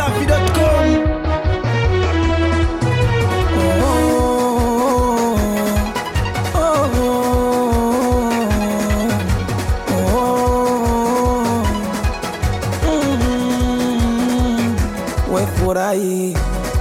dachimsafi.com wefurahi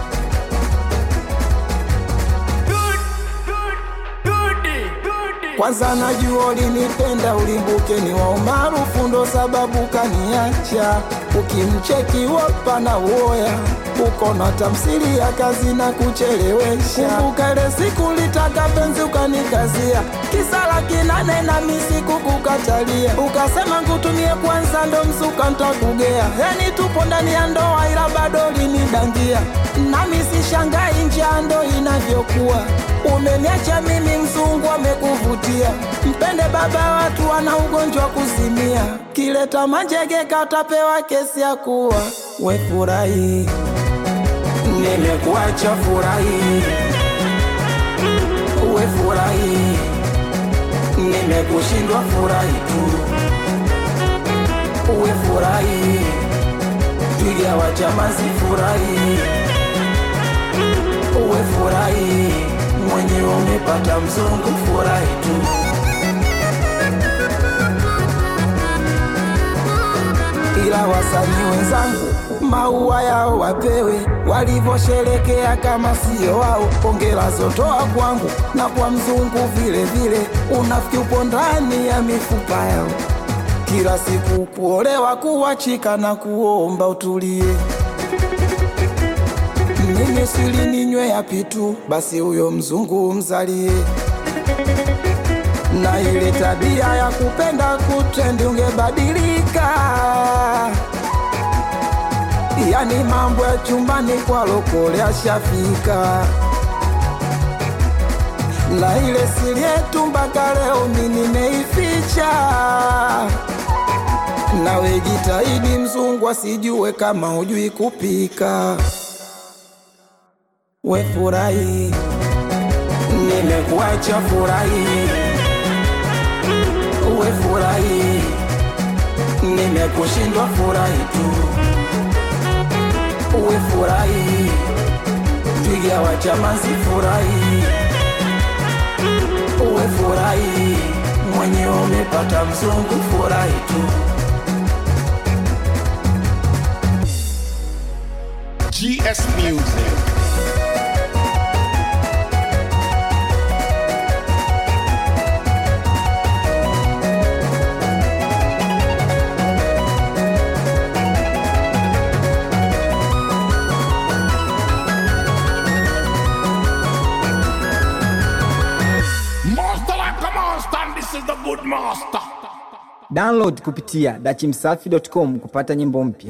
kwanza najua ulinipenda ulimbuke ni wa umaarufu ndo sababu kaniacha ukimcheki wapa na uoya uko na tamsiri ya kazi na kuchelewesha kumbuka ile siku litaka penzi ukanikazia kisala kinane na misiku kukatalia ukasema ngutumie kwanza ndo msuka ntakugea yani tupo ndani ya ndoa ila bado linidangia nami sishangai njaa ndo inavyokuwa umeniacha mimi mzungu amekuvutia mpende baba watu ana ugonjwa kuzimia kileta manjege katapewa kesi ya kuwa wefurahi nimekuacha furahi wefurahi nimekushindwa furahi tu wefurahi twiga wa chamazi furahi wefurahi mwenyewe umepata mzungu furahi tu ila wasanii wenzangu maua yao wapewe walivyosherekea kama sio wao pongela zotoa kwangu na kwa mzungu vile vile unafiki upo ndani ya mifupa yao kila siku kuolewa kuwachika na kuomba utulie mimi sili ninywe yapi tu basi huyo mzungu mzalie na ile tabia ya kupenda kutrendi ungebadilika yani mambo ya chumbani kwa lokole ashafika na ile siri yetu mpaka leo mi nimeificha nawe jitahidi mzungu asijue kama hujui kupika we furahi nimekuacha furahi we furahi nimekushindwa furahi tu we furahi twiga wa chamazi furahi we furahi mwenyewe umepata mzungu furahi tu GS Music. Master like a master, and this is the good master. download kupitia dachimsafi.com kupata nyimbo mpya